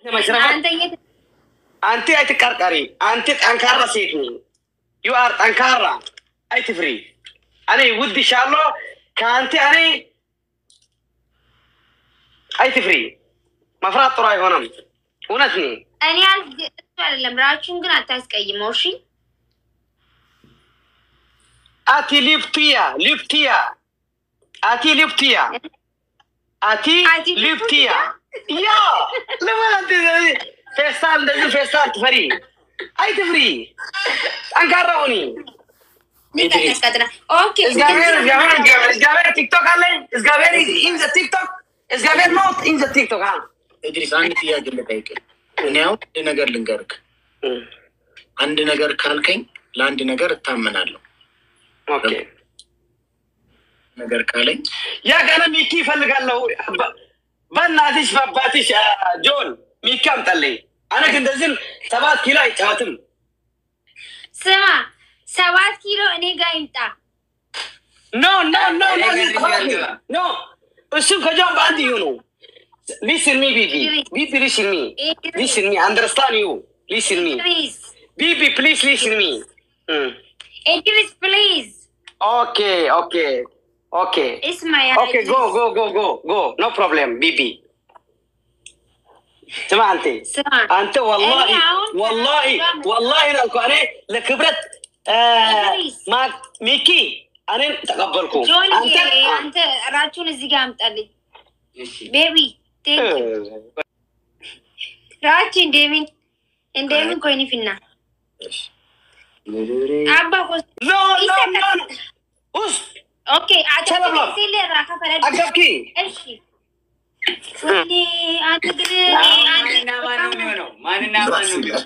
መሽረፈት አንተ የት አንቲ አይትቀርቀሪ አንቲ ጠንካራ ሴት ነኝ ዩ አር ጠንካራ አይትፍሪ እኔ ውድሻለሁ ከአንቲ እኔ አይትፍሪ መፍራት ጥሩ አይሆንም እውነት ኔ እኔ አልግ እሱ አይደለም ራችሁን ግን አታስቀይመው። እሺ አቲ ሊፕትያ ሊፕትያ አቲ ሊፕትያ አቲ አቲ ሊፕትያ ያ ለምን አንተ ፌስታል እንደዚህ ፌስታል ትፈሪ አይትፍሪ ጠንካራ ሁኒ ሚቀጥቀጥና ኦኬ እግዚአብሔር እግዚአብሔር እግዚአብሔር ቲክቶክ አለኝ እግዚአብሔር ኢን ዘ ቲክቶክ እግዚአብሔር ኖት ኢን ዘ ቲክቶክ አ እድሪስ አንድ ጥያቄ ልጠይቅህ። እኔ አሁን አንድ ነገር ልንገርክ። አንድ ነገር ካልከኝ ለአንድ ነገር እታመናለሁ። ኦኬ ነገር ካለኝ ያ ገና ሚኪ ይፈልጋለሁ በ- በእናትሽ በአባትሽ አ፣ ጆን ሚኪ አምጣልኝ አነ ግን እንደዚህ ሰባት ኪሎ አይጫወትም ስማ ሰባት ኪሎ እኔ ጋር ይምጣ። ኖ ኖ ኖ ኖ ኖ እሱም ከጆን በአንድ ይሁኑ ሊስን ሚ ቢቢ ቢቢ ሊስን ሚ ሊስን ሚ አንደርስታንድ ዩ ሊስን ሚ ፕሊዝ ቢቢ ፕሊዝ ሊስን ሚ ኢድሪስ ፕሊዝ ኦኬ ኦኬ ኦኬ እስማያ ኦኬ ጎ ጎ ጎ ጎ ጎ ኖ ፕሮብሌም ቢቢ ስማ አንቴ ስማ አንተ ወላሂ እኔ አሁን ወላሂ ከራሱ ጋር ወላሂ ነው እኮ እኔ ለክብረት አ፣ ኢድሪስ። ማ- ሚኪ እኔን ተቀበልኩ ጆን አንተ አንተ ራችሁን እዚህ ጋር አምጣልኝ ቤቢ ቴንክ ዩ ራቺ እንደሚን እንደሚን ኮይኒ ፊና አባ ኮስ ኖ ኖ ኖ ኖ ውስ ኦኬ አቻ ሰላም ነው። ሲል ራካ ፈረድ አገብኪ እሺ ወይኔ አንተ ግን ማንና ማን ነው የሚሆነው? ማንና ማን ነው የሚሆነው?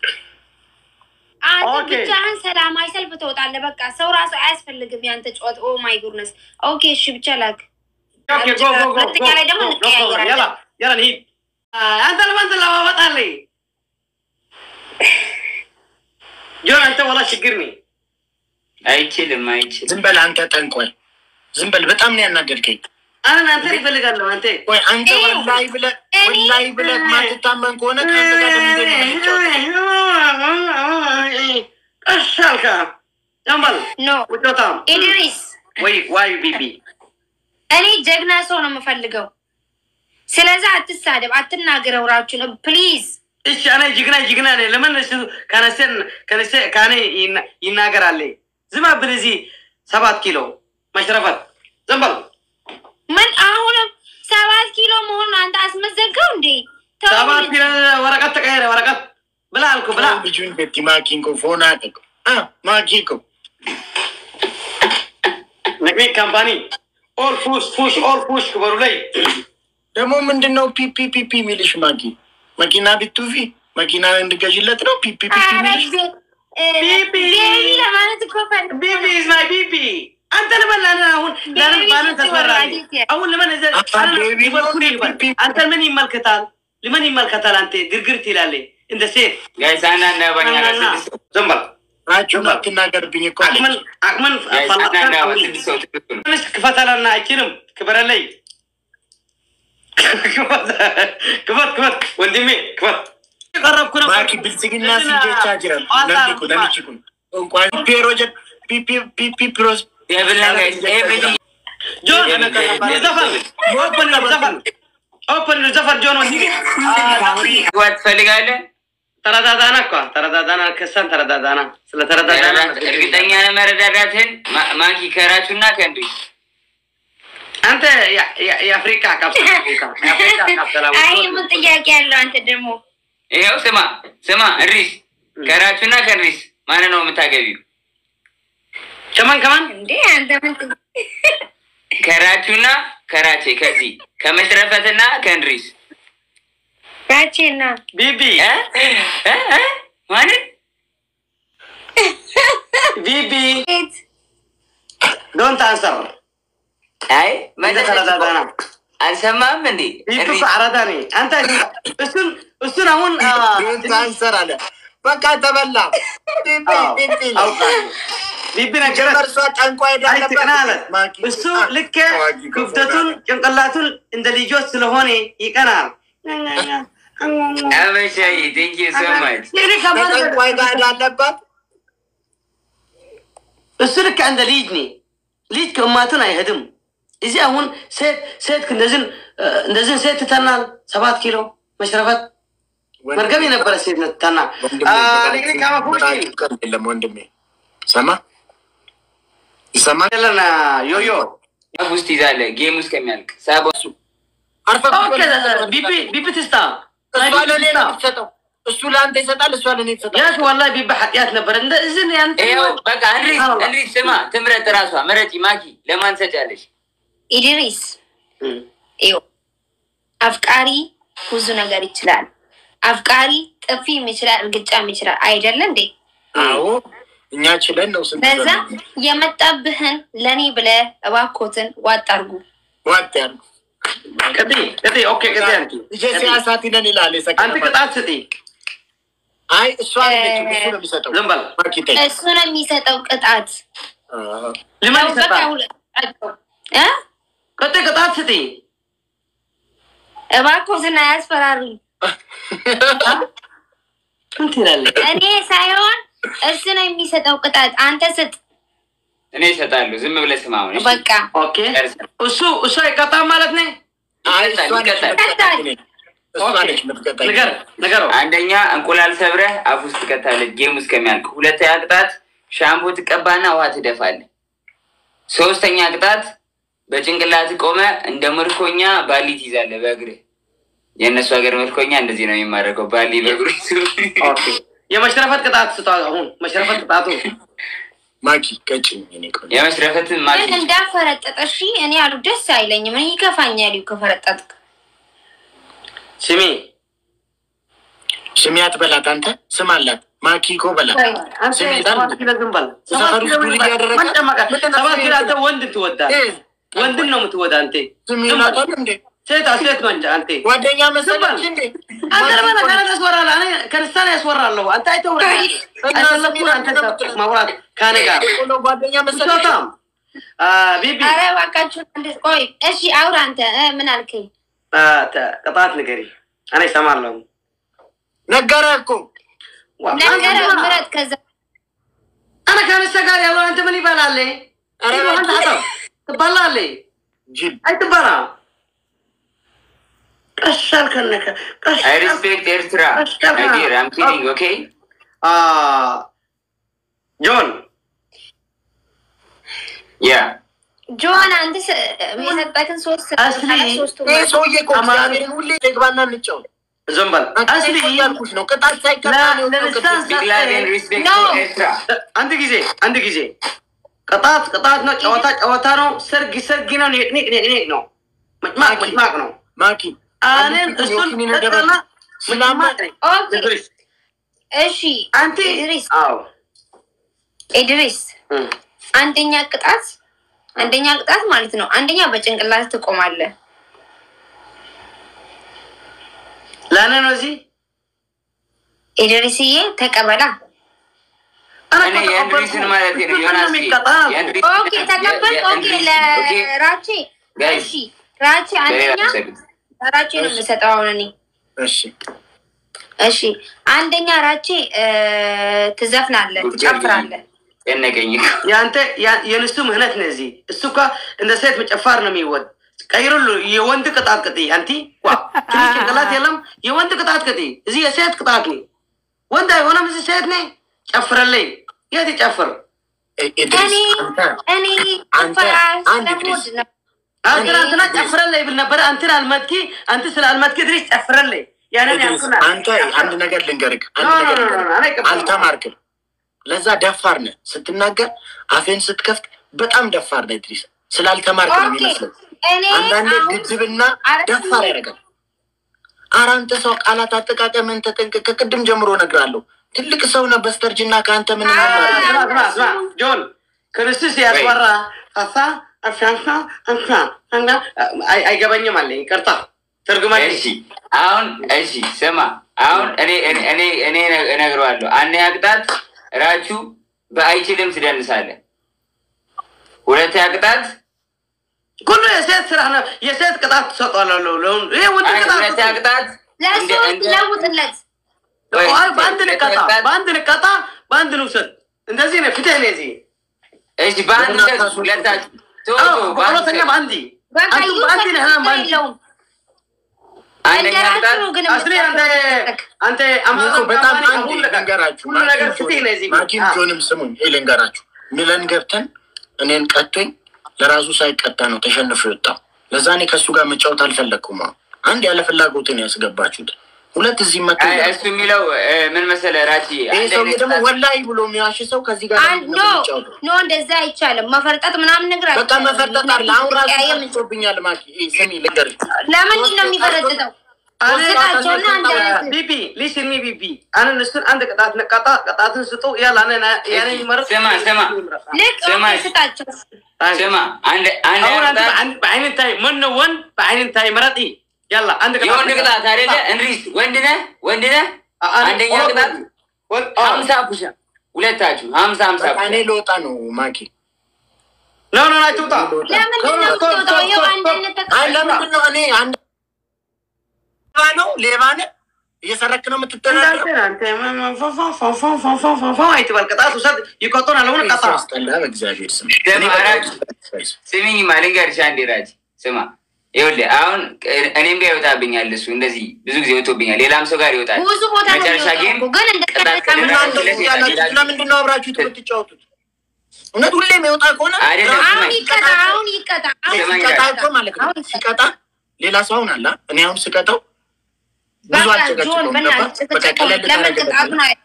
አንተ ኦኬ። ብቻህን ሰላማዊ ሰልፍ ትወጣለህ። በቃ ሰው ራሱ አያስፈልግም ያንተ ጨዋታ። ኦ ማይ ጉድነስ። ኦኬ እሺ ብቻ ላክ ኦኬ ጎ ጎ ጎ ሁለተኛ ላይ ደግሞ እንቀያየራለን። ያላ ያላ እንሂድ አ፣ አንተ ለማን ትለዋወጣለህ ጆን አንተ ወላ ችግር ነኝ አይችልም፣ አይችልም። ዝም በል አንተ ጠንቋይ፣ ዝም በል። በጣም ነው ያናደድከኝ። አነ አንተ ይፈልጋለሁ አንተ ወይ አንተ እኔ- ወላይ ብለህ እኔ- ወላይ ብለህ ማትታመን ከሆነ ከአንተ ጋር ለምን እንደምንጫወት ቀስ አልካ ጀምበል ኖ ውጮታም ኢድሪስ ወይ ዋይ ቢቢ እኔ ጀግና ሰው ነው የምፈልገው። ስለዛ አትሳደብ፣ አትናገረው ራችሁን ፕሊዝ። እሺ እኔ ጅግና ጅግና ነኝ ለምን እሱ ከነሴን ከነሴ ከኔ ይና- ይናገራል ዝም ብል እዚህ ሰባት ኪሎ መሽረፈት ዝም በል ምን አሁንም ሰባት ኪሎ መሆኑን አንተ አስመዘገው እንዴ? ተው ሰባት ልጅ። ኪሎ ወረቀት ተቀየረ ወረቀት ብላ አልኩ ብላ ልጁን ቤቲ ማኪን ኮ ፎና ጠቅ ማኪ ኮ ነቅሜ ካምፓኒ ኦል ፑሽ ፑሽ ኦል ፑሽ ክበሩ ላይ ደግሞ ምንድን ነው ፒፒ ፒፒ የሚልሽ? ማኪ መኪና ቢቱፊ መኪና እንድገዥለት ነው ፒፒ ፒፒ ኧረ የሚልሽ? ቤ- እ፣ ቢቢ። ቤቢ ለማለት እኮ ፈልጌ ቢቢ ነው። ኢዝ ማይ ቢቢ አንተ ልበል አለ አሁን ለምን ቤቢ ባለን ስትወራ ተስፈራል ዲቴል። አሁን ለምን እዘ አባ ቤቢ ነው ይበል ቢቢ። አንተ ምን ይመልከታል ለምን ይመልከታል አንተ ግርግር ትላለ እንደ ሴት ጋይስ አንዳንድ አባኛ ጋር ስድስት ሰው ዝም በል ናቸው አትናገርብኝ እኮ አለች። አቅምን አቅምን ጋይስ ፈላጣን አንዳንድ አባ አውሪ። ስድስት ሰው ትክክል ነው። ትንሽ ክፈተላና አይችልም ክበረለይ ክፈት ክፈት ወንድሜ ክፈት ቀረብኩ ነው ማኪ ብልጽግና ሲጀቻ ጅራል ነሚኩ ነሚችኩን እንኳን ፒሮ ጀ ፒፒ ፒፒ ፕሮስ ደብል ነው ጋይስ። ኤቭሪቲንግ ጆን ዘፈን ኦፕን ነው ዘፈን ኦፕን ነው ዘፈን ጆን ወንድሜ ግባት ትፈልጋለህ? ተረዳዳና እኮ ተረዳዳና ከሰን ተረዳዳና ስለ ተረዳዳና እርግጠኛ ነህ መረዳዳትህን? ማ- ማኪ ከራቹና ከእንዱ አንተ ያ- ያ- የአፍሪካ ካፕሰላ የአፍሪካ ካፕሰላ አይ ምን ጥያቄ ያለው አንተ ደግሞ ይኸው ስማ ስማ፣ እሪስ ከራቹና ከእሪስ ማንን ነው የምታገቢው? ከማን ከማን እንዴ አንተ ምን ጥ- ከራቹና ከራቼ ከዚህ ከመሽረፈትና ከእንድሪስ ራቼና ቢቢ እ? እ? እ? ማንን ቢቢ ቤት ዶንት አንሰር አይ እንደ መለሰች እኮ። ተረዳዳና አልሰማም እንዴ ቢቢ እሪስ አራዳ ነኝ አንተ እሱን እሱን አሁን አ፣ አንሰር አለ። በቃ ተበላ። ፒፒ አዎ፣ ፒፒ አውቃለሁ። ቢቢ ነገረት እርሷ ጠንቋይ አይ ትቅና አለ ማኪ እሱ ልክ ክፍተቱን ጭንቅላቱን እንደ ልጆች ስለሆነ ይቀናል አበሻዬ ቴንክ ዩ ሶ ማች ይሄ ከባድ ነገር ከጠንቋይ ጋር ላለባት እሱ ልክ እንደ ልጅ ኔ ልጅ ከእማቱን አይሄድም። እዚህ አሁን ሴት ሴት እንደዚህ እንደዚህ ሴት ትተናል። ሰባት ኪሎ መሽረፈት መርገም የነበረ ሴት ነው ትተና ንግሪ ካማፎች የለም ወንድሜ ሰማ ይሰማ ለና ዮዮ አፍ ውስጥ ይዛለ ጌም ውስጥ ከሚያልቅ ሳባ አርፈ ቢቢ ቢቢ ትስታ እሷ ለእኔ ነው የምትሰጠው። እሱ ለአንተ ይሰጣል፣ እሷ ለእኔ ትሰጣል። ያት ወላሂ ቢቢ ኃጢአት ነበረ እንደ እዚህ ያንተ ይኸው በቃ እንሪስ እንሪስ ስማ ትምረጥ ራሷ ምረጪ ማኪ ለማን ሰጫለሽ ኢድሪስ ይኸው አፍቃሪ ብዙ ነገር ይችላል። አፍቃሪ ጥፊም ይችላል፣ እርግጫም ይችላል። አይደለ እንዴ? አዎ እኛ ችለን ነው ስንት በዛ የመጣብህን ለእኔ ብለህ እባኮትን ዋጥ አድርጉ። ዋጥ ያሉ ቅጢ ቅጢ ኦኬ ቅጢ አንቲ ልጄ ሲያሳት ይለን ይላል አንተ የሰቀለባት። ቅጣት ስጢ አይ እሷ አይደለችም፣ እሱ ነው የሚሰጠው። ዝም በል ማርኬት እሱ ነው የሚሰጠው ቅጣት። ልማን ያው በቃ ይሰጣል ሁለታቸው እ ቅጢ ቅጣት ስጢ እባኮትን አያስፈራሩኝ። ምን ትላለህ? እኔ ሳይሆን እሱ ነው የሚሰጠው ቅጣት። አንተ ስጥ እኔ እሰጣለሁ ዝም ብለህ ስማ አሁን እሺ? በቃ። ኦኬ እሱ እሱ አይቀጣም ማለት ነው። አይ እሷ ነች ይቀጣል። የምትቀጣኝ እኔን። እሷ ኦኬ ነች የምትቀጣኝ። ንገር ንገረው። አንደኛ እንቁላል ሰብረህ አፍ ውስጥ ትከታለህ ጌም ውስጥ ከሚያልቅ። ሁለተኛ ቅጣት ሻምፖ ትቀባና ውሃ ትደፋለህ። ሶስተኛ ቅጣት በጭንቅላት ቆመ እንደ ምርኮኛ ባሊ ትይዛለህ በእግርህ። የእነሱ ሀገር ምርኮኛ እንደዚህ ነው የሚማረከው፣ ባሊ በእግሩ ይዞ። ኦኬ የመሽረፈት ቅጣት ስጧ። አሁን መሽረፈት ቅጣቱ ማኪ ቀጭኝ እኔ ቆንጆ። የመስረፈትን ማኪ ግን እንዳፈረጠጠ እሺ። እኔ አሉ ደስ አይለኝም። እኔ ይከፋኛል ከፈረጠጥክ። ስሚ ስሚ አትበላት አንተ ስም አላት ማኪ እኮ በላት። አንተ ስሚ ይላል ሰባት ኪሎ ዝም በል። ሰፈር ሰባት ውስጥ ኪሎ ዱርዬ ዝም በል። ያደረገ- ማን ጨመቀ? ምንድን ነው ሰባት ስሜ? ኪሎ አንተ ወንድ ትወዳለህ። እ፣ ወንድን ነው የምትወዳ አንተ። ስም ዝም በል። ይላታል እንዴ ሴት ሴት መንጃ አንተ ጓደኛ መሰለች ዝም በል። እንዴ? አንተ ለምን ማኪ እኮ ከነገ ያስወራለህ? እኔ ከንስታን ያስወራለሁ። አንተ አይተው አይፈለኩም። አንተ ማውራት ከኔ ጋር እኮ ነው ጓደኛ መሰለች። ብሶታም ቢቢ አረ እባካችሁ አንድ ቆይ። እሺ አውራ አንተ እ፣ ምን አልከኝ? አ፣ ተ- ቅጣት ንገሪ። እኔ እሰማለሁ። ነገረህ እኮ ዋ፣ ነገረ አንተ- ምረጥ። ከዛ እኔ ከንስታ ጋር ያለው አንተ ምን ይበላል? ኧረ አንተ አጠው ትበላለህ። ጅል አይትበላ ቀሻል ከነከ ቀሻል አይ ሪስፔክት ኤርትራ አጌር አም ኪዲንግ ኦኬ አ ጆን ያ ጆን አንተ ስ- የሰጠክን ሶስት አስሊ፣ ሶስቱ ይህ ሰውዬ እኮ አማራ- እግዚአብሔርን ሁሌ ግባና እንጫወት። ዝም በል አስሊ አስሊ ያልኩሽ ነው ቅጣት ሳይቀጣ ነው ለ- ለልሳን ቢግ ላቭ ኤንድ ሪስፔክት No. ኤርትራ አንድ ጊዜ አንድ ጊዜ ቅጣት ቅጣት ነው። ጨዋታ ጨዋታ ነው። ሰርግ ሰርግ ነው። ኒቅ ኒቅ ኒቅ ኒቅ ነው። መጭማቅ መጭማቅ ነው። ማኪ እኔን እሱን ጠጣና መጭማቅ ነኝ። ኦኬ ኢድሪስ እሺ አንተ ኢድሪስ አዎ ኢድሪስ እም። አንደኛ ቅጣት አንደኛ ቅጣት ማለት ነው። አንደኛ በጭንቅላት ትቆማለህ። ለእኔ ነው እዚህ ኢድሪስዬ ተቀበላ። እኔ የእንድሪስን ማለት ነው ዮናስ የእንድሪስ ኦኬ ተቀበል። ኦኬ ለራቼ Guys, እሺ ራቼ በሌላ አንደኛ ሰግድ ራቼ ነው የምሰጠው አሁን እኔ እሺ እሺ አንደኛ ራቼ እ፣ ትዘፍናለህ፣ ትጨፍራለህ። ጨነቀኝ የአንተ ያ- የንሱ ምህነት ነው እዚህ እሱ እኮ እንደ ሴት መጨፋር ነው የሚወድ ቀይሩሉ የወንድ ቅጣት ቅጥ አንቲ ዋ ትንሽ ጭንቅላት የለም የወንድ ቅጣት ቅጥ እዚህ የሴት ቅጣት ነው ወንድ አይሆነም እዚህ ሴት ነ ጨፍረለይ የት ይጨፍር ኢድሪስ እኔ አንተ እኔ አንተ ጭፈራ አንድ ስለምወድ ነው። አንተ ትናንትና ጨፍረለይ ብል ነበረ አንተን አልመትኪ አንተ ስለ አልመትኪ ድረስ ጨፍረለይ ያንን ኢድሪስ ያልኩና አንተ አንድ ነገር ልንገርህ፣ ኖ አንድ ኖ ነገር ኖ ኖ ልንገርህ። እኔ ቅጣት አልተማርክም። ለዛ ደፋር ነህ። ስትናገር አፌን ስትከፍት በጣም ደፋር ነህ ኢድሪስ። ስላልተማርክ ነው ኦኬ የሚመስለው። እኔ አንዳንዴ አሁን ግድብና አረ- ደፋር ያደርጋል። ኧረ አንተ ሰው ቃላት አጠቃቀምን ተጠንቀቅ። ከቅድም ጀምሮ እነግርሃለሁ። ትልቅ ሰው ነህ። በስተርጅና ከአንተ ምን አረ- እንማራለን? ስማ ስማ ስማ ጆን ክርስቶስ ያስወራ አሳ አሻንሳ አንሳ አንጋ አይ- አይገባኝም አለ ይቅርታ ትርጉማ እሺ አሁን እሺ ስማ አሁን እኔ እኔ እኔ እኔ እነግረዋለሁ አንደኛ ቅጣት ራቹ በአይችልም ትደንሳለህ ሁለተኛ ቅጣት ሁሉ የሴት ስራ ነው። የሴት ቅጣት ትሰጧለሁ። ለሁሉ ይሄ ወንድ አይ ቅጣት ሁለተኛ ቅጣት ለእሱ እንደ- እንደ- ለውጥለት። ወይ፣ አይ፣ በአንድ ንቀጣ ለመቅጣት- በአንድ ንቀጣ በአንድ ንውሰድ። እንደዚህ ነው ፊትህ ነው እዚህ እሺ በአንድ ሰጥ ሁለታችሁ ቶሎ አዎ፣ ቶሎ በአንድ በሁለተኛ ሰጥ። በአንድ በቃ አንተ ይውሰድ፣ በአንድ ነህ ችግር በአንድ የለውም። አንደኛ ቅጣት እንደራችሁ ግን አስሬ አንተ አንተ እኮ አማራ በጣም አማራ አንድ ሁሉ ነገር ልንገራችሁ፣ ሁሉ ነገር ፊትህ ነው እዚህ ማኪም አዎ። ጆንም ስሙኝ፣ ይሄ ልንገራችሁ። ሚለን ገብተን እኔን ቀቶኝ ለራሱ ሳይቀጣ ነው ተሸንፎ የወጣው። ለዛ እኔ ከእሱ ጋር መጫወት አልፈለግኩም። አሁን አንድ ያለ ፍላጎትን ያስገባችሁት፣ ሁለት እዚህ መቶ አይ፣ እሱ የሚለው እ፣ ምን መሰለህ ራቺ ይህ አንድ ሰው አይነት ደግሞ ቅጣት- ወላሂ ብሎ የሚዋሽ ሰው ከዚህ ጋር አንድ ኖ ነው የሚጫወተው። ኖ እንደዛ አይቻልም። መፈርጠጥ ምናምን ነገር በቃ አይቻልም። መፈርጠጥ አለ። አሁን ራሱ ቀያየም እንጂ። ጮብኛል። ማኪ ይሄ ስሚ ልንገርሽ፣ ለምንድን ነው የሚፈረጥጠው? ወስዳቸውና አንድ አይነት ቢቢ ሊስን ሚ ቢቢ አነ እሱን አንድ ቅጣት ነቃጣ ቅጣትን ስጡ ያለ አነ ያነ ይመረጥ ስማ፣ ስማ። ልክ ስማ፣ ኦኬ፣ ስጣቸው። ስማ አንድ አንድ አሁን አንተ ቅጣት በአይን- በአይን ታይ ምን ነው ወንድ በአይን ታይ መረጥ ያላ አንድ ቅጣት የወንድ ቅጣት አይደለ? እንድሪስ ወንድ ነህ ወንድ ነህ። አንደኛ ቅጣት ሀምሳ ፑሻ ሁለታችሁ ሀምሳ ሀምሳ በቃ እኔ ልወጣ ነው ማኪ። ኖ ኖ ናችሁ ጣ ለምንድን ነው የምትወጣው? ይኸው አንድ አይነት አይ ተቀጣ ለምንድን ነው እኔ አንድ ሌባ ነው ሌባ ነህ እየሰረክ ነው የምትተዳደረው? አይትበል ቅጣት ውሰድ ይቆጡን አለሆነ ቀጣ ያስጠላ በእግዚአብሔር ስም። ደግሞ እኔ በጣም አራት ስሚኝማ ልንገርሽ አንዴ ራጅ ስማ ይኸውልህ አሁን እኔም ጋር ይወጣብኛል እሱ እንደዚህ ብዙ ጊዜ ወጥቶብኛል ሌላም ሰው ጋር ይወጣል ብዙ ቦታ ነው መጨረሻ የሚወጣው ጌም እኮ፣ ግን እንደ ቅጣት ቀን ምን ከሌለ- አንተ እዚህ ያላችሁት ለምንድን ነው አብራችሁት የምትጫወቱት? እውነት ሁሌም የወጣ ከሆነ አይደለም። አሁን ይቀጣ፣ አሁን ይቀጣ፣ አሁን ስማኝ፣ ሲቀጣ ይቀጣ። እኮ ማለት ነው አሁን ይቀጣ። ሲቀጣ ሌላ ሰው አሁን አለ እኔ አሁን ስቀጣው ብዙ በቃ ጆን አልጨቀጭቀውም ገባ በእናትህ በቃ ጭቅጭቅ ቀለል ለምን ታደርግበት ቅጣቱን አይ-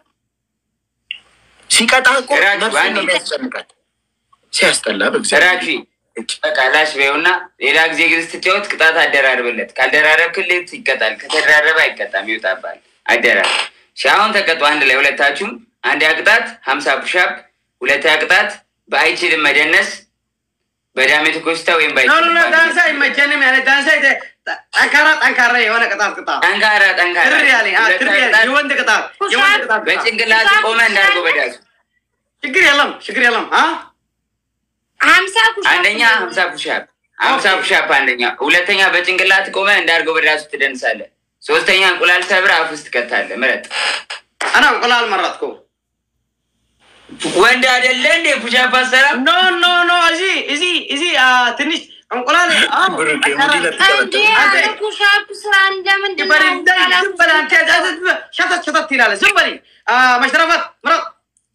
ሲቀጣ እኮ ራጅ ነፍሱን በአንዴ ነው የሚያስጨንቃት ሲያስጠላ በእግዚአብሔር ራቺ በቃ ላሽ በይውና ሌላ ጊዜ ግን ስትጫወት ቅጣት አደራርብለት ካልደራረብክለት ይቀጣል ከተደራረበ አይቀጣም ይወጣባል አደራር እሺ አሁን ተቀጡ አንድ ላይ ሁለታችሁም አንድ ቅጣት ሀምሳ ፑሻፕ ሁለተኛ ቅጣት በአይችልም መደነስ በዳሜት ኮስታ ወይም ኖ ኖ ኖ በአይችልም ዳንሳ አይመቸንም ያለ ዳንሳ ይተ- ጠንካራ ጠንካራ የሆነ ቅጣት ቅጣ ጠንካራ ጠንካራ ትር ያለ አ፣ ትር ሁለተኛ ያለ ቅጣት የወንድ ቅጣት የወንድ ቅጣት ቅጣ። በጭንቅላት ቆመ እንዳርገው በዳሱ ችግር የለም ችግር የለም አ ሀምሳ ኩሻ አንደኛ ሀምሳ ፑሻፕ ሀምሳ ፑሻፕ አንደኛ ሁለተኛ በጭንቅላት ቆመ እንዳርገው በዳሱ ትደንሳለህ ሶስተኛ እንቁላል ሰብር አፍ ውስጥ ትከታለህ ምረጥ አና እንቁላል መረጥኩ ወንድ አይደለ እንዴ ፑሻፕ አሰራ ኖ ኖ ኖ እዚ እዚ እዚ አ፣ ትንሽ እንቁላል አዎ፣ ብሩክ ጠንካራ- ሙዲ ለት እንዴ አንተ- አረ ኩሻፕ ስራ እንደምንድን ዝም በል ነው እንዳይ፣ ዝም በል አንተ፣ ዝም በል፣ ሸተት ሸተት ይላል ዝም በል አ፣ መሽረፈት ምረጥ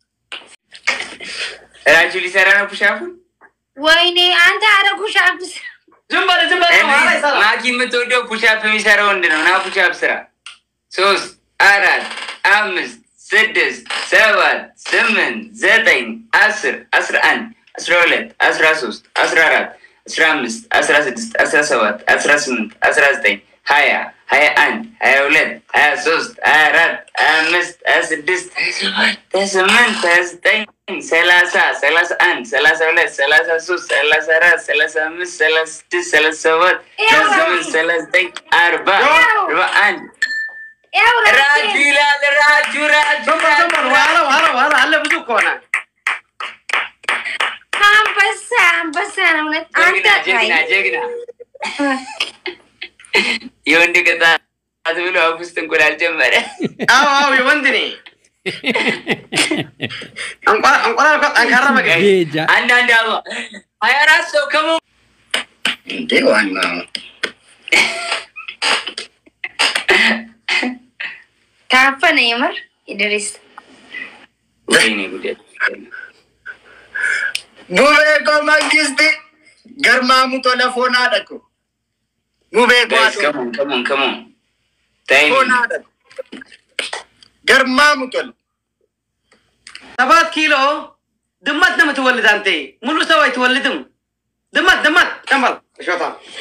እራችሁ ሊሰራ ነው ፑሻፑን ወይኔ አንተ አረ ኩሻፕ ስራ ዝም በል ዝም በል ኋላ ይሰራል። ማኪ የምትወደው ፑሻፕ የሚሰራ ወንድ ነው ና ፑሻፕ ስራ ሶስት አራት አምስት ስድስት ሰባት ስምንት ዘጠኝ አስር አስራ አንድ አስራ ሁለት አስራ ሶስት አስራ አራት አስራ አምስት አስራ ስድስት አስራ ሰባት አስራ ስምንት አስራ ዘጠኝ ሀያ ሀያ አንድ ሀያ ሁለት ሀያ ሶስት ሀያ አራት ሀያ አምስት ሀያ ስድስት ሀያ ሰባት ሀያ ስምንት ሀያ ዘጠኝ ሰላሳ ሰላሳ አንድ ሰላሳ ሁለት ሰላሳ ሶስት ሰላሳ አራት ሰላሳ አምስት ሰላሳ ስድስት ሰላሳ ሰባት ሰላሳ ስምንት ሰላሳ ዘጠኝ አርባ አርባ አንድ ያው ራጁ ይላል ራጁ ራጁ ዝም በል ዝም በል ኋላ ኋላ ኋላ አለ ብዙ ከሆነ አንበሳ አንበሳ ነው እውነት አንተ ጀግና ጀግና ጀግና የወንድ ቅጣት ብሎ አፍ ውስጥ እንቁላል ጀመረ። አዎ አዎ የወንድ ኔ እንቁላል እንቁላል እኮ ጠንካራ መግ ቤጃ አንዳንድ አበባ ሀያ አራት ሰው ከሞ እንዴ ዋና ታፈነ የምር ኢድሪስ ወይኔ ጉዴ ቡቤ ኮ መንግስት ገርማሙ ቶለፎና ደቁ ቡቤ ጋይስ ጓዶ ከሞን ከሞን ከሞን ታይም ፎና ደቁ ገርማሙ ቶል ሰባት ኪሎ ድመት ነው የምትወልድ አንተ ሙሉ ሰው አይትወልድም ድመት ድመት ጨንበል ሾታ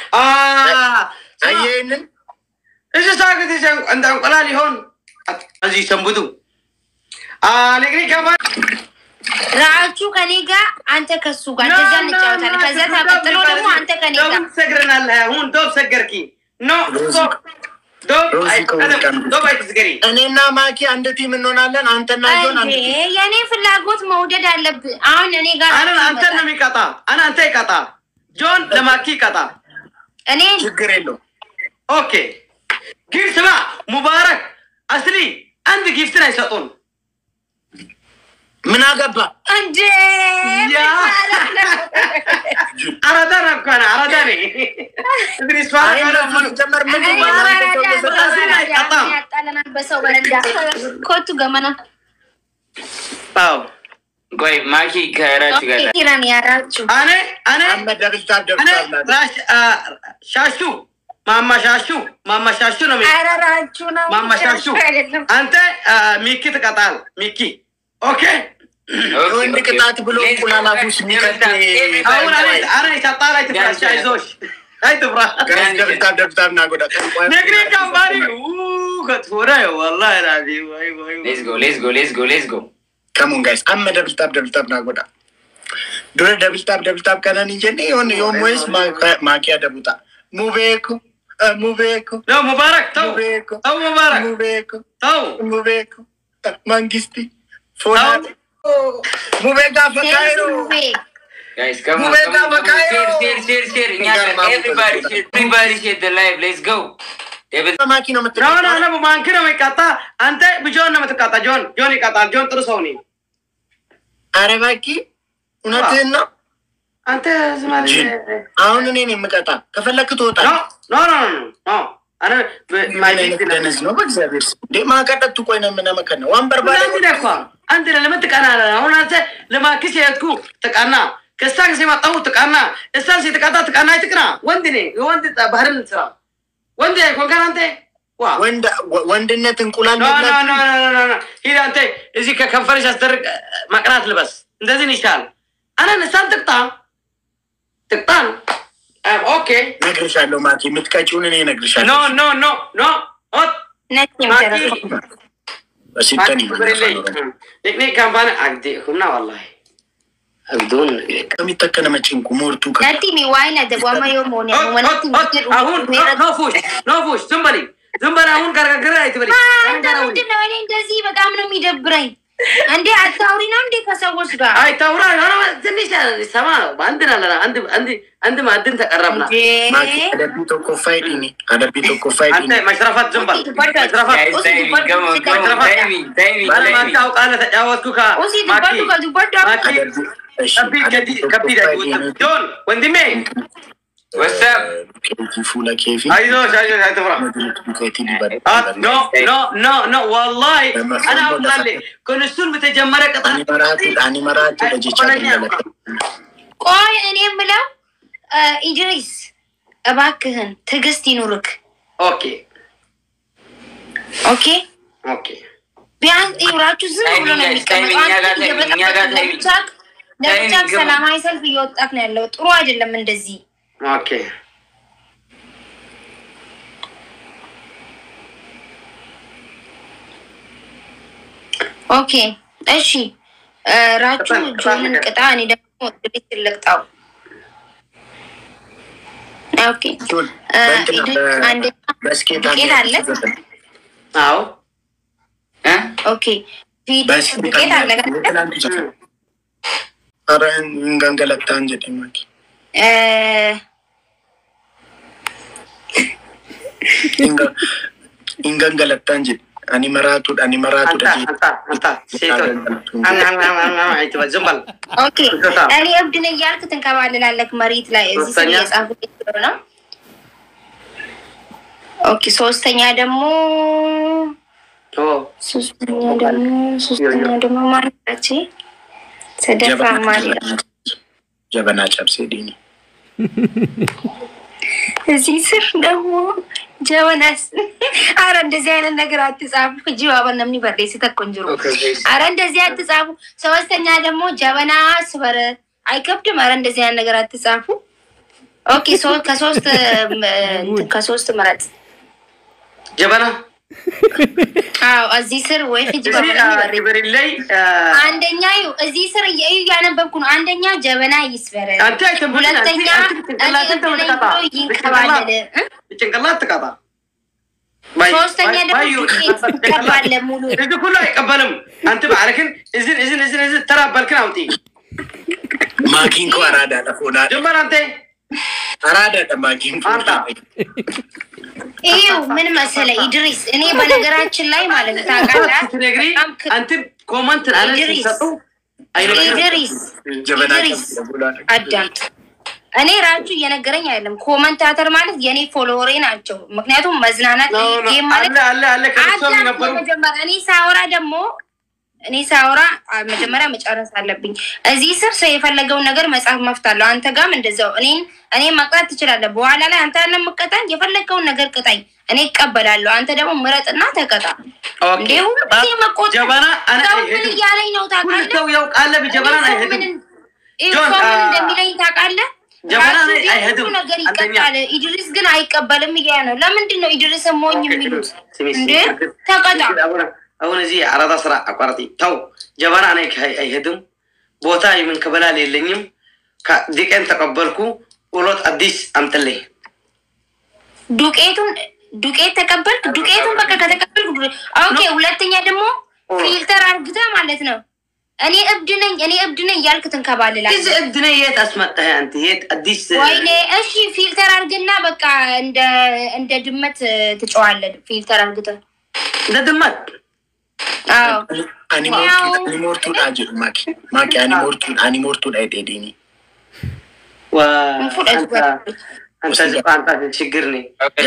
አየንን እዚ ሳግት እንደ እንቁላል ይሆን እዚህ ሰንብቱ ንግሪ ከማ ራቹ ከኔ ጋር አንተ ከሱ ጋር እንደዛ እንጫወታለን። ከዛ ተቀጥሎ ደግሞ አንተ ከኔ ጋር ዶብ ትሰግረናለህ። አሁን ዶብ ሰገርኪ ኖ ዶብ ዶብ ሮዚ አይ- ከወርቅ ቀደም ዶብ አይትስገሪ እኔና ማኪ አንድ ቲም እንሆናለን። አንተና ጆን አንድ እንዴ ቲም። የኔ ፍላጎት መውደድ አለብህ። አሁን እኔ ጋር አንን አንተ ነው የሚቀጣ አን አንተ ይቀጣ ጆን ለማኪ ይቀጣ እኔ ችግር የለውም። ኦኬ ግን ስማ ሙባረክ አስሊ አንድ ጊፍትን አይሰጡን ምን አገባ እንዴ ያ አራዳ ነኳነ አራዳ ነ እንግዲህ ስፋ ጀመር ምን ያጣለናል በሰው በረንዳ ኮቱ ገመና አዎ ቆይ ማኪ ከራች ጋር ኢራን ያራችሁ አኔ አኔ አህመድ ደብልታ እኔ ደብታ ራሽ አ፣ ሻሹ ማማ ሻሹ ማማ ሻሹ ነው የሚ- አራራችሁ ነው ማማ ሻሹ አይደለም አንተ አ፣ ሚኪ ትቀጣል ሚኪ ኦኬ የወንድ ቅጣት ብሎ እንቁላል አፍ ውስጥ የሚከት አሁን አኔ አኔ ሻጣ ላይ ትፍራሽ አይዞሽ አይ ትፍራ ጋይስ ደብታ ደብታ እናጎዳ ነግሬ ካምባሪ ከትፎዳ ወላሂ ላዚ ወይ ወይ ሌስ ጎ ሌስ ጎ ሌስ ጎ ሌስ ጎ ከሙን ጋይስ አመ ደብልታብ ደብልታብ ናጎዳ ዱረ ደብልታብ ደብልታብ ከነን እንጀኔ የሆን የሆን ወይስ ማኪያ ደቡጣ ሙቤኩ ሙቤኩ ነው ሙባረክ ተው ሙቤኩ ተው ሙባረክ ሙቤኩ ተው ሙቤኩ መንግስቲ ፎና ሙቤጋ ፈካይሮ ጋይስ ከሞ ሙቤ ጋር በቃ ሼር ሼር ሼር ሼር እኛ ጋር ኤቭሪባዲ ሼር ኤቭሪባዲ ሼር ዘ ላይቭ ሌትስ ጎ ዴቪድ ማኪ ነው ነው የምትለው ነው ነው ማንኪ ነው የሚቀጣ አንተ ብጆን ነው የምትቀጣ ጆን ጆን ይቀጣል ጆን ጥሩ ሰው ነኝ አረ ባኪ እውነትህን ነው አንተ ዝም አለ ጅል። አሁን እኔን የምቀጣ ከፈለክ ኖ ትወጣለህ ኖ ኖ ኖ ኖ አነ ማይ ምን አይነት ደነዝ ነው በእግዚአብሔር ስም እንዴ ማቀጠቱ ቆይ ነው የምነመከን ነው ዋንበር ባለ እንደዚህ ነህ እኮ አንተ ለምን ትቀናለህ? አሁን አንተ ለማክስ የሄድኩ ትቀና ከሳ ጊዜ መጣሁ ትቀና እሳን ሲትቀጣ ትቀና ትቅና ወንድ ነህ የወንድ ባህርን ስራ ወንድ ኮንከን አንተ ዋ ወንድ ወንድነት እንቁላል ኖ ኖ መብላት ኖ ኖ ኖ ኖ ሂድ አንተ እዚህ ከከንፈርሽ አስደርግ መቅናት ልበስ እንደዚህ ይሻል አነን እሳን ትቅጣ ትቅጣን ኦኬ እነግርሻለሁ ማኪ የምትቀጪውን እኔ ኖ እነግርሻለሁ ኖ ኖ ኖ ኦት ነጭ ማኪ የሚደረገው በሲተን ቴክኒክ ካምፓኒ አግዴ ሁና ወላሂ አግዱን ከሚተከነ መጭንቁ ሞርቱ ከ ነቲ ሚ ዋይና ደጓማ ዮር ሞኒ ወነቲ አሁን ኖ ፉሽ ኖ ፉሽ ዝም በሊ ዝም በሊ አሁን ገርገር አይትበሊ አንተ ምንድን ነው? እኔ እንደዚህ በጣም ነው የሚደብረኝ። እንዴ አታውሪ ነው እንዴ ከሰዎች ጋር አይ ታውራ ሆነ ትንሽ ሰማ ነው አንድ ናለና አንድ አንድ አንድ ማዕድን ተቀረብና እንዴ? ማኪ አደቢ ቶኮ ፋይዲኒ አደቢ ቶኮ አንተ ፋይዲኒ መሽረፋት ዝም በል መሽረፋት ጋይስ ታይሚንግ ከሞ ከሞ ታይሚንግ ታይሚንግ ባለማታ ታይሚንግ አውቃለህ ተጫወትኩ ኡሲ ከማኪ ዱባዱ ከዱባዱ ማኪ አደቢ እሺ ከቢ አደቢ ቶኮ ከቢ ፋይዲኒ ጆን ወንድሜ ወሳብ ኬቲ ፉላ ኬፊ አይዞሽ አይዞሽ አይትፍራ ኬቲ ዲባድ ኖ ኖ ኖ ኖ ወላሂ አና አውቃለሁ ከንሱን በተጀመረ ቅጣት አኒ መራቱ አኒ መራቱ ለጀቻ ደለለ ቆይ እኔ የምለው ኢድሪስ እባክህን ትዕግስት ይኑርክ። ኦኬ ኦኬ ኦኬ ቢያንስ ይውራችሁ ዝም ብሎ ነው ታይሚንግ ታይሚንግ እኛ ጋር ታይሚንግ እኛ ጋር ታይሚንግ ለብቻክ ለብቻክ ታይሚንግ ግባ። ሰላማዊ ሰልፍ እየወጣክ ነው ያለው። ጥሩ አይደለም እንደዚህ። ኦኬ ኦኬ እሺ እ ራቹ ቅጣን፣ ቅጣን ጆንን ነገር። ቅጣ፣ እኔ ደግሞ ድሪስ ልቅጣው። ኦኬ እ ኢድሪስ አንደኛ በስኬት ዱቄት አለ? አዎ እ ኦኬ ፊት ዱቄት አለ አይደል? አረ እንገንገለታ እንጀ ማኪ እ ingangalatta እንጂ አኒ መራቱ አኒ መራቱ አንተ አንተ አንተ ሴቶች አይትበል ዝም በል ኦኬ እኔ እብድ ነኝ እያልክ ትንከባልላለክ መሬት ላይ እዚህ ስም ሶስተኛ? እየጻፍኩ ነው። ኦኬ ሶስተኛ ደግሞ ኦ ሶስተኛ ደግሞ ሶስተኛ ደግሞ ማለች ሰደፋ ማለት ጀበና ጨብሴ ዲኒ እዚህ ስር ደግሞ ጀበናስ አረ እንደዚህ አይነት ነገር አትጻፉ። እጅ ባባ ነምኒ በርዴ ስተኮንጅሩ አረ እንደዚህ አትጻፉ። ሶስተኛ ደግሞ ጀበና ስበር አይከብድም። አረ እንደዚህ አይነት ነገር አትጻፉ። ኦኬ ሶ ከሶስት ም- ከሶስት ምረጥ። ጀበና አዎ እዚህ ስር ወይ ፍጅ ባባ እዚህ ነምኒ በርዴ ግብር ላይ አንደኛ እዩ እዚህ ስር እዩ እያነበብኩ ነው። አንደኛ ጀበና ይስበር፣ አንተ አይተንብልኝ ሁለተኛ ጭንቅላትን እኔ ተመልከታ ብሎ ይንከባለል እ? ጭንቅላት ትቀጣ ሶስተኛ ደግሞ ዱቄት ይቀባለ ሙሉ እዚህ ሁሉ አይቀበልም። አንተ ባዕርክን እዝን እዝን እዝን እዝን ተራበልክን አውጢ ማኪን ኮ አራዳ ለፎና ጀመር አንተ አራዳ ጠማቂም አምጣ። ይኸው ምን መሰለ ኢድሪስ፣ እኔ በነገራችን ላይ ማለት ነው ታውቃለህ፣ ስትነግሪ በጣም ክ- አንተም ኮመንት አለ ኢድሪስ ሲሰጡ አይነግርም። ኢድሪስ ጀበና ኢድሪስ አዳምጥ። እኔ ራጁ እየነገረኝ አይደለም። ኮመንታተር ማለት የኔ ፎሎወሬ ናቸው። ምክንያቱም መዝናናት ኖ፣ ኖ፣ ጌም ማለት አለ አለ አለ ከእሷም አዳምጥ ነበሩ መጀመሪያ። እኔ ሳወራ ደግሞ እኔ ሳወራ አ- መጀመሪያ መጨረስ አለብኝ። እዚህ ስር ሰው የፈለገውን ነገር መጽሐፍ መፍታለሁ። አንተ ጋም እንደዛው እኔን እኔ መቅጣት ትችላለህ። በኋላ ላይ አንተ ያለ ምቀጣኝ የፈለገውን ነገር ቅጣኝ፣ እኔ እቀበላለሁ። አንተ ደግሞ ምረጥና ተቀጣ። ኦኬ። እንዴ ሁሉ ጊዜ መቆጣት ጀበና አነ ሰው ምን አይሄድም። እያለኝ ነው ሁሉ ታውቃለህ? ሰው ያውቃል። ጀበናን እኔ ሰው አይሄድም። ምን- ይህ ጆን፣ ሰው ምን አ- እንደሚለኝ ታውቃለህ? ጀበና ራሱ ላይ እዚህ አይሄድም። ሁሉ ነገር አንደኛ። ይቀጣል። ኢድሪስ ግን አይቀበልም እያለ ነው። ለምንድን ነው ኢድሪስ ሞኝ የሚሉት? ስሚ፣ ስሚ፣ እንዴ ስሚ። ተቀጣ። አሁን- አሁን እዚህ አራዳ ስራ አቋርጢ ተው። ጀበና እኔ ከ- አይሄድም። ቦታ የምንከበላል የለኝም። ዲቀን ተቀበልኩ። ውሎት አዲስ አምጥልኝ። ዱቄቱን ዱቄት ተቀበልክ። ዱቄቱን በቃ ከተቀበልክ ዱ- ኦኬ። ሁለተኛ ደግሞ ፊልተር አርግተህ ማለት ነው እኔ እብድ ነኝ እኔ እብድ ነኝ እያልክ ትንከባልላለህ። እዚህ እብድ ነህ። የት አስመጣህ አንተ? የት አዲስ ወይኔ እሺ፣ ፊልተር አርግና በቃ እንደ እንደ ድመት ትጨዋለህ። ፊልተር አርግተህ እንደ ድመት አዎ አኒሞርቱን አጅር ማኪ ማኪ አኒሞርቱን አኒሞርቱን አይጤዴኒ ዋ፣ እንፉደት አንተ አንተ ዝም አንተ ችግር ነህ።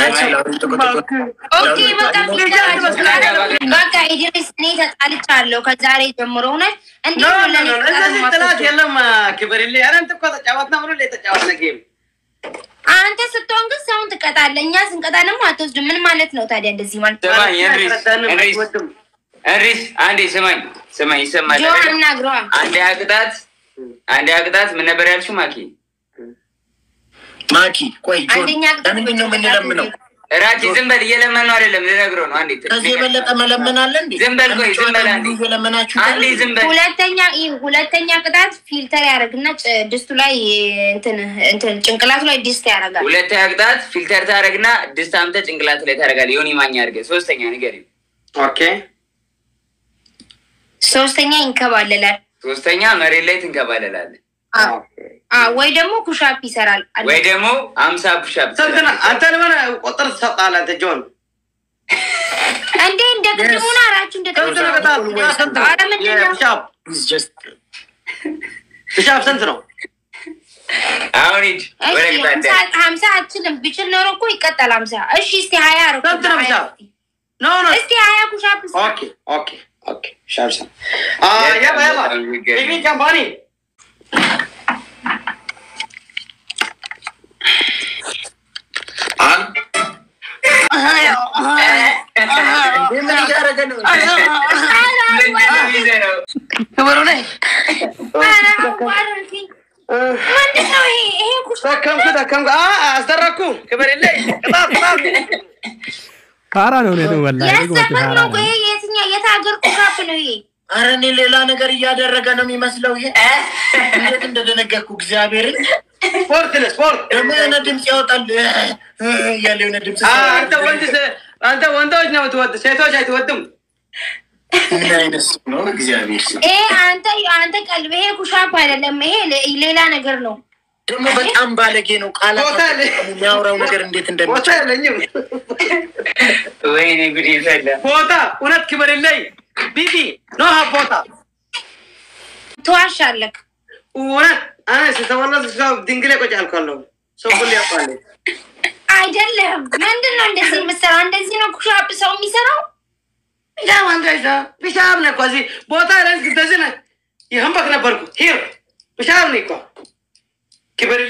ኦኬ በቃ ፊልተር አርግ። በቃ ኢድሪስ እኔ ተጣልቻለሁ ከዛሬ ጀምሮ እውነት እንዴት ኖ ነው ኖ ለእኔ ኖ፣ ቅጣት እነዚህ ጥላት የማትወስደው? የለም። ክብር የለ ኧረ አንተ እኮ ተጫወትና ብሎ የተጫወትነ ጌም አንተ ስትሆን ግን ሰውን ትቀጣለህ። እኛ ስንቀጣ ደግሞ አትወስድም። ምን ማለት ነው ታዲያ? እንደዚህ ማለት ስማኝ እንሪስ አይረዳንም፣ እንሪስ አይወድም። እንሪስ አንዴ ስማኝ ስማኝ ይሰማል ጆ አናግረዋ። አንዴ አቅጣት አንዴ አቅጣት ምን ነበር ያልሽው ማኪ ማኪ ቆይ ጆን አንደኛ ቅጣት ለምንድን ነው የምንለምነው? ራኪ ዝም በል እየለመን ነው አይደለም ልነግረው ነው አንዴ ከዚህ የበለጠ መለመን አለ እንዴ? ዝም በል ቆይ ዝም በል አንዴ እየለመናችሁ አንዴ ዝም በል ሁለተኛ ይህ ሁለተኛ ቅጣት ፊልተር ያደርግና ጭ- ድስቱ ላይ እንትን እንትን ጭንቅላቱ ላይ ድስት ያደርጋል። ሁለተኛ ቅጣት ፊልተር ታደረግና ድስት አምጥተህ ጭንቅላት ላይ ታደርጋለህ ዮኒ ማኛ አድርገህ ሶስተኛ ንገሪው ኦኬ ሶስተኛ ይንከባለላል። ሶስተኛ መሬት ላይ ትንከባለላለህ አዎ። አዎ፣ ወይ ደግሞ ኩሻፕ ይሰራል። ወይ ደግሞ አምሳ ፑሻፕ ስንት ነው? አንተ ለምን ቁጥር ትሰጣለህ? አንተ ጆን እንዴ እንደ ቅድሙ ነው አራችሁ እንደ ስንት ነው ቅጣት? ስንት ነው? ኧረ ምንድን ነው? የፒሻፕ ፒሻፕ ስንት ነው? አሁን ሂድ ወደ እሺ ቅጣት ሀምሳ- ሀምሳ አችልም ብችል ኖሮ እኮ ይቀጠል ሀምሳ እሺ እስቲ ሀያ አርጉ። ስንት ነው ፒሻፕ? ኖ ኖ እስቲ ሀያ ኩሻፕ ስራ። ኦኬ ኦኬ ኦኬ ሻብ ሻብ አ ያባ ያባ ቤቢ ካምፓኒ ክብሩ ነኝ ኧረ አዋረድከኝ። ምንድን ነው ይሄ? ይሄ ኩሻፕ ደከምኩ ደከምኩ አ አስደረግኩ ክብር የለኝ ቅጣት ቅጣት ፋራ ነው እውነቱ ወላሂ የት ርግቦት ሰፈር ፋራ ነው? ነው። ይሄ የትኛው የት ሀገር ኩሻፕ ነው ይሄ? አረ እኔ ሌላ ነገር እያደረገ ነው የሚመስለው። ይሄ እንዴት እንደደነገኩ እግዚአብሔርን። ስፖርት ነህ ስፖርት ደግሞ የሆነ ድምፅ ያወጣል እያለ የሆነ ድምፅ አ አንተ ወንድ ስ- አንተ ወንዶች ነው የምትወድ ሴቶች አይትወድም ምን አይነት ሰው ነው? እግዚአብሔር ስም ይሄ አንተ አንተ ቀልብ ይሄ ኩሻፕ አይደለም። ይሄ ሌ- ሌላ ነገር ነው። ደግሞ በጣም ባለጌ ነው። ቃላት ቦታ ላይ- የሚያወራው ነገር እንዴት ቦታ እንደሚችል የለኝም ወይኔ ጉድ ይፈላ ቦታ እውነት ክብር የለኝ ቢቢ ኖ ሀብ ቦታ ትዋሻለክ። እውነት አነ ስተወለድ ሰው ድንግሌ ቁጭ አልኳለሁ ሰው ሁሉ ያውቃል አይደለም። ምንድን ነው እንደዚህ የምትሰራው? እንደዚህ ነው ኩሻፕ ሰው የሚሰራው? ፒሻብ አንተ ይዛ ፒሻብ ነህ እኮ እዚህ ቦታ ላይ እንደዚህ ነህ የህንበክ ነበርኩ ሂር ፒሻብ ነህ እኮ ክብር